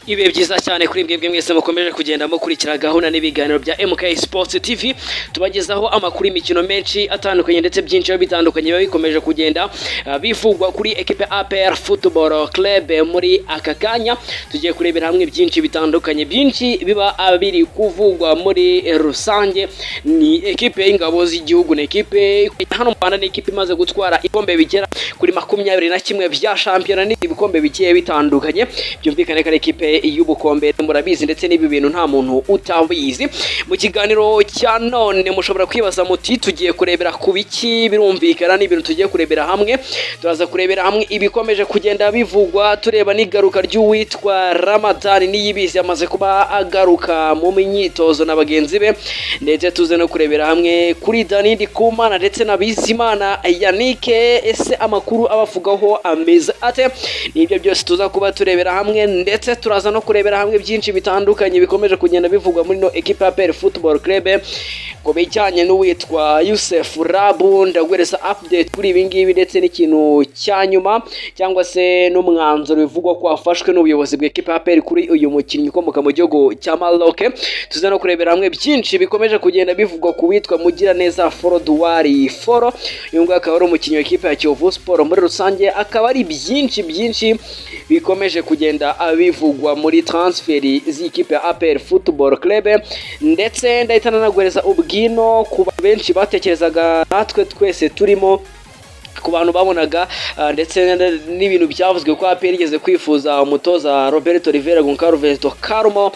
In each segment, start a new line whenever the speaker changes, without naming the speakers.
ibihe byiza cyane kuri mwebwe mwese mukomeje kugenda mukurikira gahunda n'ibiganiro bya MK Sports TV tubagezaho amakuru y'imikino menshi atandukanye ndetse byinshi biba bitandukanye biba bikomeje kugenda ah, bivugwa kuri ekipe APR Football Club muri aka kanya tugiye kurebera hamwe byinshi bitandukanye byinshi biba ah, biri kuvugwa muri eh, rusange ni ekipe y'ingabo z'igihugu ni ekipe hano mu Rwanda ni ekipe imaze gutwara ikombe bigera kuri makumyabiri na kimwe bya shampiyona ni ibikombe bigiye bitandukanye byumvikane ko ari ikipe y'ubukombe murabizi ndetse n'ibi bintu nta muntu utabizi mu kiganiro cya none mushobora kwibaza muti tugiye kurebera ku biki birumvikana ni ibintu tugiye kurebera hamwe turaza kurebera hamwe ibikomeje kugenda bivugwa tureba n'igaruka ry'uwitwa ramadani niyibizi amaze kuba agaruka mu myitozo na bagenzi be ndetse tuze no kurebera hamwe kuri dani ndikumana ndetse na bizimana yanike ese amakuru abavugaho ameze ate nibyo byose tuza kuba turebera hamwe ndetse turaza no kurebera hamwe byinshi bitandukanye bikomeje kugenda bivugwa muri no ekipa ya peri futuboro kerebe ku bijyanye n'uwitwa yusefu rabu ndaguhereza apudeti kuri ibi ngibi ndetse n'ikintu cya nyuma cyangwa se n'umwanzuro bivugwa ko wafashwe n'ubuyobozi bw'ekipa ya peri kuri uyu mukinnyi ukomoka mu gihugu cya maroke tuze no kurebera hamwe byinshi bikomeje kugenda bivugwa ku witwa mugiraneza foroduwari foro uyu nguyu akaba ari umukinnyi w'ikipe ya kiyovu siporo muri rusange akaba ari byinshi byinshi bikomeje kugenda bivugwa muri transferi z'ikipe ya aperi futuboro kerebe ndetse ndahita nanaguhereza ubwino ku bantu benshi batekerezaga natwe twese turimo ku bantu babonaga ah, ndetse n- n'ibintu byavuzwe ko APR igeze kwifuza umutoza Roberto Rivera Goncalves Carmo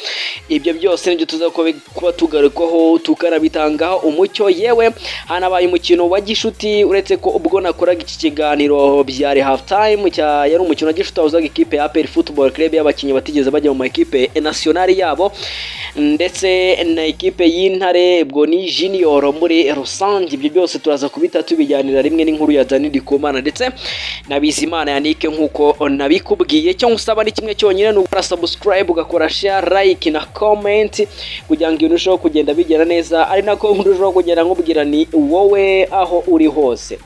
ibyo byose nibyo tuza kubi- kuba tugarukwaho tukanabitangaho umucyo yewe hanabaye umukino wa gishuti uretse ko ubwo nakoraga iki kiganiro byari half time cya yari umukino wa gishuti wahuzaga ikipe ya APR Football Club y'abakinnyi batigeze bajya mu makipe nationale yabo ndetse na ikipe y'intare ubwo ni junior muri rusange ibyo byose turaza kubita tubijyanira rimwe n'inkuru ya Dani Ndikumana ndetse na Bizimana Yannick nkuko nabikubwiye cyo ngusaba ni kimwe cyonyine ni ugukora subscribe ugakora share like na comment kugira ngo ibintu birusheho kugenda bigera neza ari nako ndushaho kugenda nkubwira ni wowe aho uri hose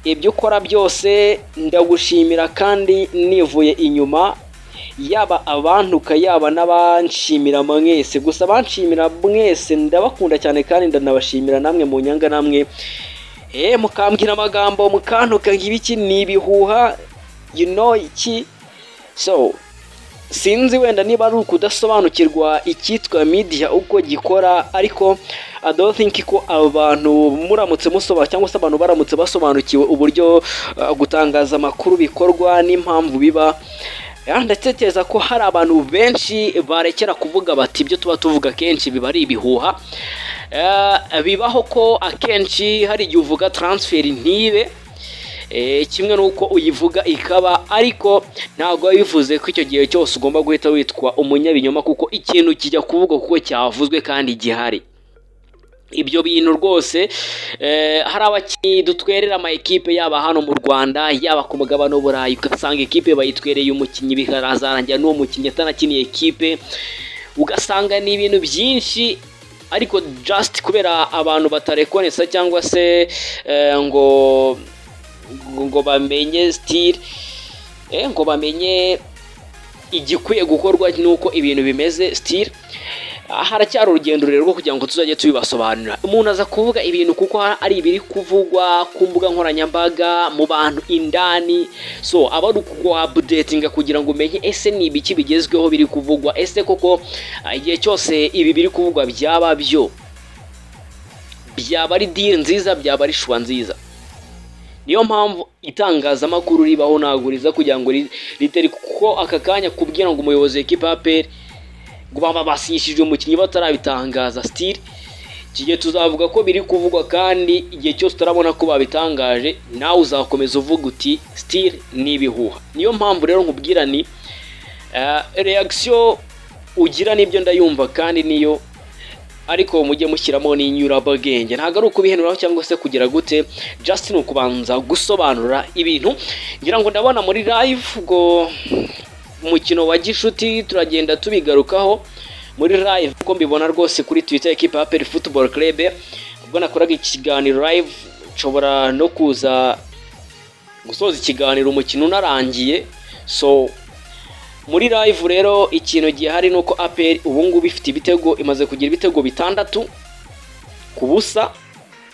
ibyo ukora byose ndagushimira kandi nivuye inyuma yaba abantuka yaba n'abanshimira mwese gusa abanshimira mwese ndabakunda cyane kandi ndanabashimira namwe mu nyanga namwe eh mukambwira amagambo mukantuka nk'ibiki ni ibihuha you know iki so sinzi wenda niba ari ukudasobanukirwa icyitwa media uko gikora ariko I don't think ko abantu muramutse musoba cyangwa se abantu baramutse basobanukiwe uburyo uh, gutangaza amakuru bikorwa n'impamvu biba Ya, ndatekereza ko hari abantu benshi barekera kuvuga bati ibyo tuba tuvuga kenshi biba ari ibihuha Eh, bibaho ko akenshi hari igihe uvuga transferi ntibe Eh, kimwe n'uko uyivuga ikaba ariko ntabwo biba bivuze ko icyo gihe cyose ugomba guhita witwa umunyabinyoma kuko ikintu kijya kuvugwa kuko cyavuzwe kandi gihari ibyo bintu rwose eh, hari abakinnyi dutwerera ama ekipe yaba hano mu Rwanda yaba ku mugabane w'Uburayi ugasanga ekipe bayitwereye umukinnyi bikazarangira n'uwo mukinnyi atanakiniye ekipe ugasanga ni ibintu byinshi ariko just kubera abantu batarekonesa cyangwa se eh, ngo ngo bamenye style eh, ngo bamenye igikwiye gukorwa nuko ibintu bimeze still Ah, haracyari urugendo rero rwo kugira ngo tuzajye tubibasobanurira umuntu aza kuvuga ibintu kuko ha- ari ibiri kuvugwa ku mbuga nkoranyambaga mu bantu indani so aba ari ukuguhabudetinga kugira ngo umenye ese ni ibiki bigezweho biri kuvugwa ese koko ah, igihe cyose ibi biri kuvugwa byaba byo byaba ari diri nziza byaba ari shuwa nziza niyo mpamvu itangazamakuru ribaho ntabwo riza kugira ngo ri- ritari kuko aka kanya kubwira ngo umuyobozi w'ikipe ya peri ngo baba basinyishije umukinnyi batarabitangaza stili kijye tuzavuga ko biri kuvugwa kandi igihe cyose utarabona ko babitangaje nawe uzakomeza uvuga uti stili ni ibihuha niyo mpamvu rero nkubwira ni eh, reaction ugira nibyo ndayumva kandi niyo ariko mujye mushyiramo n'inyurabwenge ntabwo ari ukubihenuraho cyangwa se kugira gute just ni ukubanza gusobanura ibintu ngira ngo ndabona muri live ubwo umukino wa gishuti turagenda tubigarukaho muri live kuko mbibona rwose kuri twitter ekipa ya peri futuboro kerebe ubwo nakoraga ikiganiro live nshobora no kuza gusoza ikiganiro umukino unarangiye so muri live rero ikintu gihari ni uko aperi ubu ngubu ifite ibitego imaze kugira ibitego bitandatu ku busa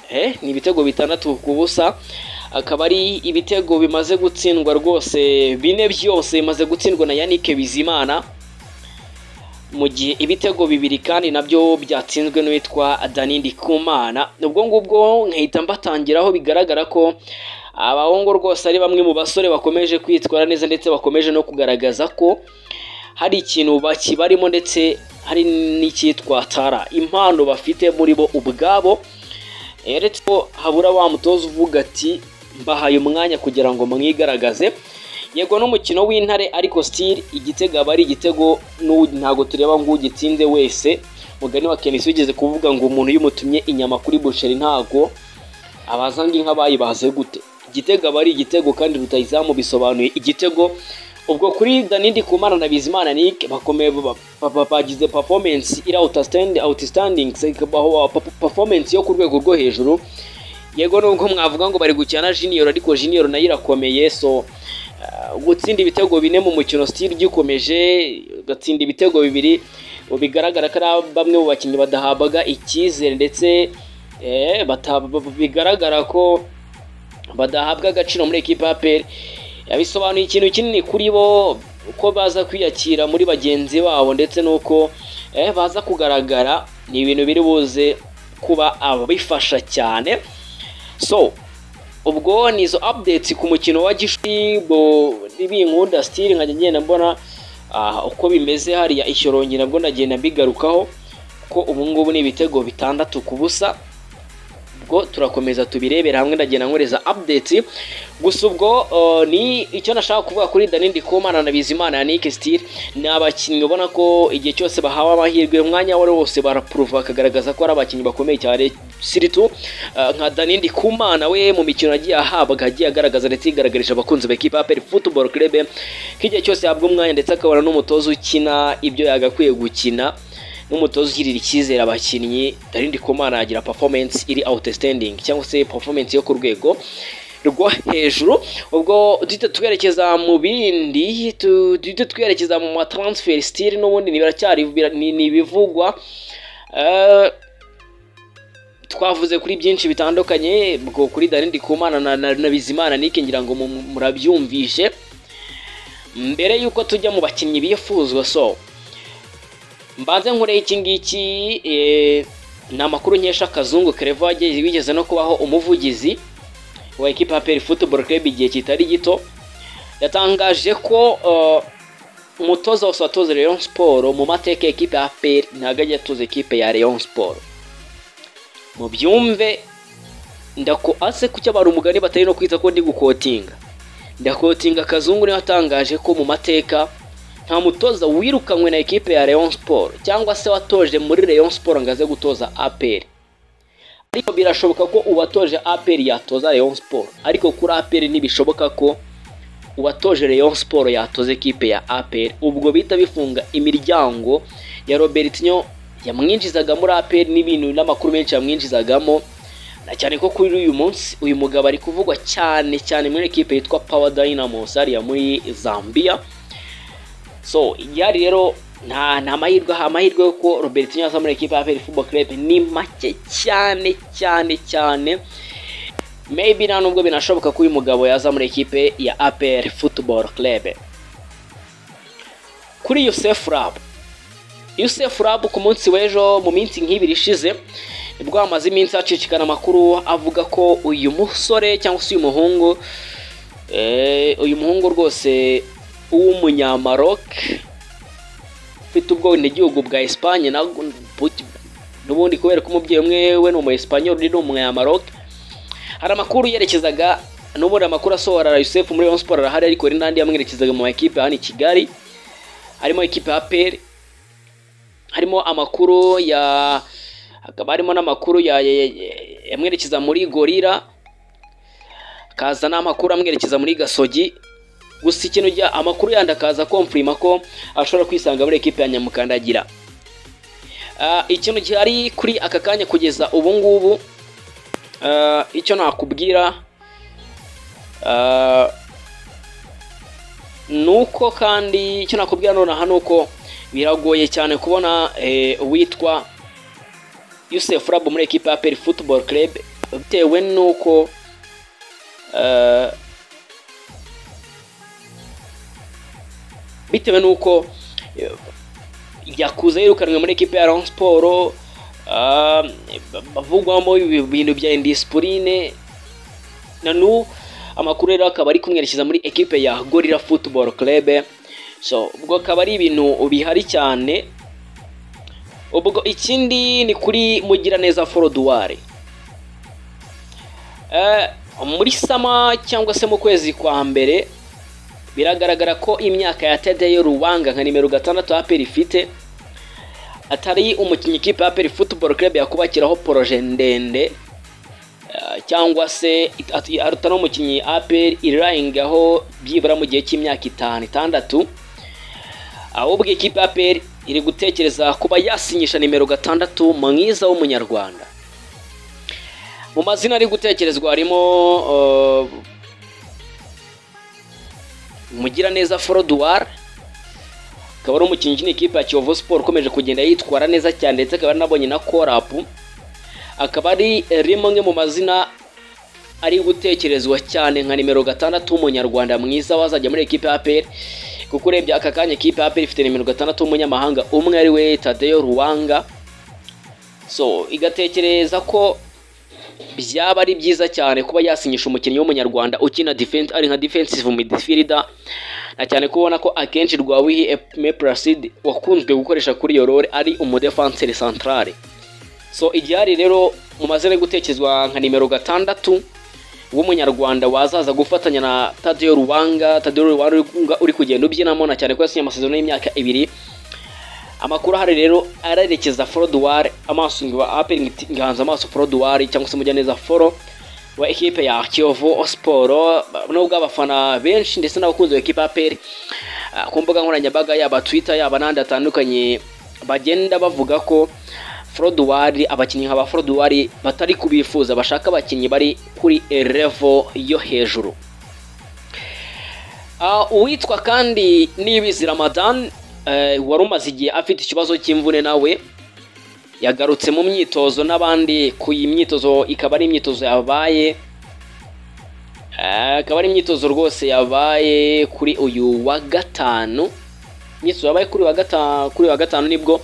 eh, ni ibitego bitandatu ku busa akaba ari ibitego bimaze gutsindwa rwose bine byose bimaze gutsindwa na yannick bizimana mu gihe ibitego bibiri kandi nabyo byatsinzwe n'uwitwa danindi kumana ubwo ngubwo nkahita mbatangiraho bigaragara ko abahungu rwose ari bamwe mu basore bakomeje kwitwara neza ndetse bakomeje no kugaragaza ko hari ikintu bakibarimo ndetse hari n'icyitwa tara impano bafite muri bo ubwabo eretse ko habura wa mutoza uvuga ati mbahaye umwanya kugira ngo mwigaragaze yego n'umukino w'intare ariko sitiri igitego aba ari igitego n'ubu ntabwo tureba ngo ugitinde wese mugani wa kenisi wigeze kuvuga ngo umuntu y'umutumye inyama kuri busheri ntabwo abaza ngo inka bayibaze gute igitego aba ari igitego kandi rutayizamu bisobanuye igitego ubwo kuri danindi kumana na bizimana nike bakomeye bagize performance iri outstanding performance yo ku rwego rwo hejuru yego nubwo mwavuga ngo bari gukina na junior ariko junior nayo irakomeye so gutsinda ibitego bine mu mukino sitiri ugikomeje ugatsinda ibitego bibiri bigaragara ko ari bamwe mu bakinnyi badahabwa icyizere ndetse bigaragara ko badahabwa agaciro muri ekipa ya peri bisobanuye ikintu kinini kuri bo uko baza kwiyakira muri bagenzi babo ndetse n'uko baza kugaragara ni ibintu biri buze kuba ababifasha cyane so ubwo ni izo updates ku mukino wa gishwi bo n'ibinkunda stili nkajya ngenda mbona uko bimeze hariya ishyorongi nabwo nagenda mbigarukaho ko ubu ngubu ni ibitego bitandatu ku busa ubwo turakomeza tubirebera hamwe ndagenda nkoreza updates gusa ubwo ni icyo nashaka kuvuga kuri danindi komana na bizimana ya nike stili ni abakinnyi ubona ko igihe cyose bahawe amahirwe umwanya wari wose barapuruva bakagaragaza ko ari abakinnyi bakomeye cyane siritu nka danindi kumana we mu mikino yagiye ahabwa agiye agaragaza ndetse yigaragarije abakunzi ba ekipa peri futuboro kirebe ko igihe cyose yahabwa umwanya ndetse akabona n'umutoza ukina ibyo yagakwiye gukina n'umutoza ugirira icyizere abakinnyi danindi kumana yagira performance iri outstanding cyangwa se performance yo ku rwego rwo hejuru ubwo duhita twerekeza mu bindi duhita twerekeza mu matransfer stili n'ubundi ni ibivugwa twavuze kuri byinshi bitandukanye bwo kuri darindi kumana na bizimana nike ngira ngo murabyumvishe mbere y'uko tujya mu bakinnyi bifuzwa so mbanze nkureho iki ngiki ni amakuru nkesha akazungu kerevo wigeze no kubaho umuvugizi wa ekipa ya peri futuboro club igihe kitari gito yatangaje ko umutoza wose watoza leon siporo mu mateka ekipa ya peri ntabwo ajya atoza ekipe ya leon siporo mubyumve ndako ase kuki abantu umugani batari no kwita ko ndi gukotinga ndakotinga akazungu niwe watangaje ko mu mateka nta mutoza wirukanywe na ekipe ya leon siporo cyangwa se watoje muri leon siporo ngo aze gutoza aperi ariko birashoboka ko uwatoje aperi yatoza leon siporo ariko kuri aperi ntibishoboka ko uwatoje leon siporo yatoza ekipe ya aperi ubwo bihita bifunga imiryango ya robertinho yamwinjizaga muri aperi n'ibintu n'amakuru menshi yamwinjizagamo na cyane ko kuri uyu munsi uyu mugabo ari kuvugwa cyane cyane muri ekipe yitwa power dynamos hariya muri zambia so yari rero nta nta mahirwe aha amahirwe ko robertinho aza muri ekipe ya aperi football club ni make cyane cyane cyane maybe nta nubwo binashoboka ko uyu mugabo yaza muri ekipe ya aperi football club kuri yusef rab Yusef Rab ku munsi w'ejo mu minsi nk'ibiri ishize nibwo hamaze iminsi hacicikana amakuru avuga ko uyu musore cyangwa se uyu muhungu uyu muhungu rwose w'umunyamaroke ufite ubwenegihugu bwa Espanye n'ubundi kubera ko umubyeyi umwe we ni umu Espanyol undi ni umunyamaroke hari amakuru yerekezaga n'ubundi amakuru asohora Yusef muri Rayon Sports arahari ariko hari n'andi yamwerekezaga mu makipe hano i Kigali harimo ikipe ya Peri harimo amakuru ya hakaba harimo n'amakuru yamwerekeza muri gorira akaza n'amakuru amwerekeza muri gasogi gusa ikintu amakuru yandi akaza komfurima ko ashobora kwisanga muri ekipi ya nyamukandagira ikintu gihari kuri aka kanya kugeza ubu ngubu icyo nakubwira ni uko kandi icyo nakubwira nonaha ni uko biragoye cyane kubona eh, uwitwa Youssef Rab muri ekipa ya Peri Football Club bitewe nuko eh, bitewe nuko eh, yakuze yirukanwe muri ekipa ya Rayon Sport ah, bavugwamo ibintu bya indisipurine na n'ubu amakuru rero akaba ari kumwerekeza muri ekipe ya Gorilla Football Club so ubwo akaba ari ibintu bihari cyane ubwo ikindi ni kuri mugiraneza forodwari muri sama cyangwa se mu kwezi kwa mbere biragaragara ko imyaka ya tedeyo ruwanga nka nimero gatandatu aperi ifite atari umukinnyi ikipe ya aperi futuboro club yakubakiraho poroje ndende eh, cyangwa se at- atari umukinnyi aperi irayingaho byibura mu gihe cy'imyaka itanu itandatu ahubwo ikipe ya APR iri gutekereza kuba yasinyisha nimero gatandatu mwiza w'umunyarwanda mu mazina ari gutekerezwa harimo eh, Mugiraneza Forodwar akaba ari umukinnyi ukina ikipe ya Kiyovu Sport ukomeje kugenda yitwara neza cyane ndetse akaba anabonye na korapu akaba ari rimwe mu mazina ari gutekerezwa cyane nka nimero gatandatu w'umunyarwanda mwiza wazajya muri ekipe ya APR kuko urebye aka kanya ekipe ya APR ifite nimero gatandatu w'umunyamahanga umwe ari we Tadeyo Ruwanga so igatekereza ko byaba ari byiza cyane kuba yasinyisha umukinnyi w'umunyarwanda ukina defense ari nka defensive midfielder na cyane kubona ko akenshi Rwawihi Epme Placide wakunzwe gukoresha kuri iyo role ari umudefenseur central so igihari rero mu mazina yo gutekerezwa nka nimero gatandatu w'umunyarwanda wazaza gufatanya na Tadeo Ruwanga Tadeo Ruwanga uri- uri kugenda ubyinamo na cyane ko yasinye amasezerano y'imyaka ibiri amakuru ahari rero ararekeza Forodwar amaso ngiba apel ngihanze amaso Forodwar cyangwa se Mugiraneza Foro wa ekipe ya Kiyovu Sport nubwo abafana benshi ndetse n'abakunzi ba ekipe ya APR ah, ku mbuga nkoranyambaga yaba Twitter yaba n'andi atandukanye bagenda bavuga ko Forodwari abakinnyi nka ba Forodwari batari kubifuza bashaka abakinnyi bari kuri level yo hejuru Uh, uwitwa kandi nibizi Ramadan uh, wari umaze igihe afite ikibazo cy'imvune nawe yagarutse mu myitozo n'abandi ku iyi myitozo ikaba ari imyitozo yabaye eh, akaba ari imyitozo rwose yabaye kuri uyu wa gatanu imyitozo yabaye kuri wa gatanu kuri wa gatanu nibwo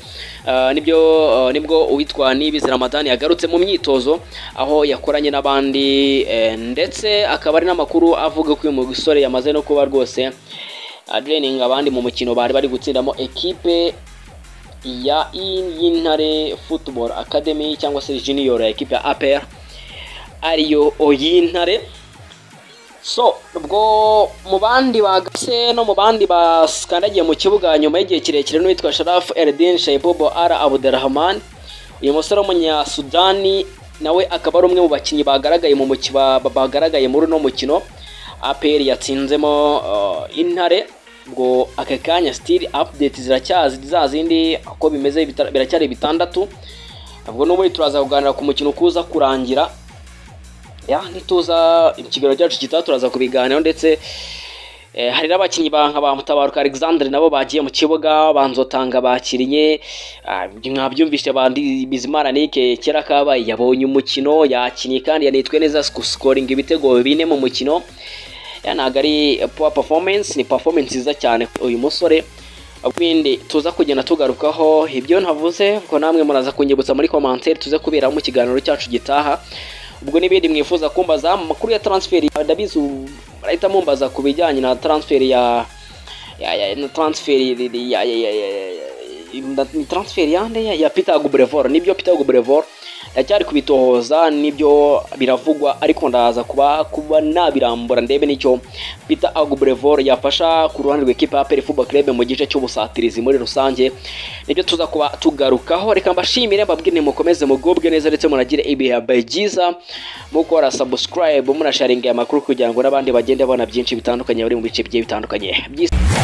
eh, nibyo eh, nibwo uwitwa Nibizi Ramadan yagarutse mu myitozo aho yakoranye n'abandi eh, ndetse akaba ari n'amakuru avuga ko uyu musore yamaze no kuba rwose adrening abandi mu mukino bari bari gutsindamo ekipe ya y'intare football academy cyangwa se junior ya ekipe ya APR ariyo y'intare so ubwo mu bandi bagase no mu bandi baskandagiye mu kibuga nyuma y'igihe kirekire n'uwitwa Sharaf Eldin Shaibobo Ara Abdurrahman uyu musore w'umunyasudani nawe akaba ari umwe mu bakinnyi bagaragaye mu muki- ba- bagaragaye muri uno mukino APR yatsinzemo uh, intare ubwo aka kanya still update ziracyazi za zindi uko bimeze bitara- biracyari bitandatu ubwo n'ubundi turaza kuganira ku mukino kuza kurangira ya ntituza ikiganiro cyacu gitaha turaza kubiganiraho ndetse eh, hari n'abakinnyi ba nka ba mutabaruka alexandre nabo bagiye mu kibuga banzotanga bakiriye Ah, mwabyumvise bandi bizimana nike kera kabaye yabonye umukino yakinnye kandi yanitwe neza sikoringa ibitego bine mu mukino ya ntabwo ari poor performance ni performance nziza cyane uyu musore bindi tuza kugenda tugarukaho ibyo ntavuze ngo namwe muraza kunyibutsa muri commentaire tuze kuberaho mu kiganiro cyacu gitaha ubwo n'ibindi mwifuza kumbaza amakuru ya transfer ndabizi ubu barahita mumbaza ku bijyanye na transfer ya ya ya na transfer ya ya ya ya- ya- ya- ni transfer yande ya, ya Peter Gubrevor nibyo Peter Gubrevor ndacyari kubitohoza nibyo biravugwa ariko ndaza kuba kuba nabirambura ndebe nicyo Peter Agubrevor yafasha ku ruhande rw'ikipe ya Pele Football Club mu gice cy'ubusatirizi muri rusange nibyo tuza kuba tugarukaho reka mbashimire mbabwire mukomeze mugubwe neza ndetse munagire ibihe byiza mukora subscribe munasharinga amakuru kugira ngo n'abandi bagende babona byinshi bitandukanye bari mu bice bigiye bitandukanye by'isi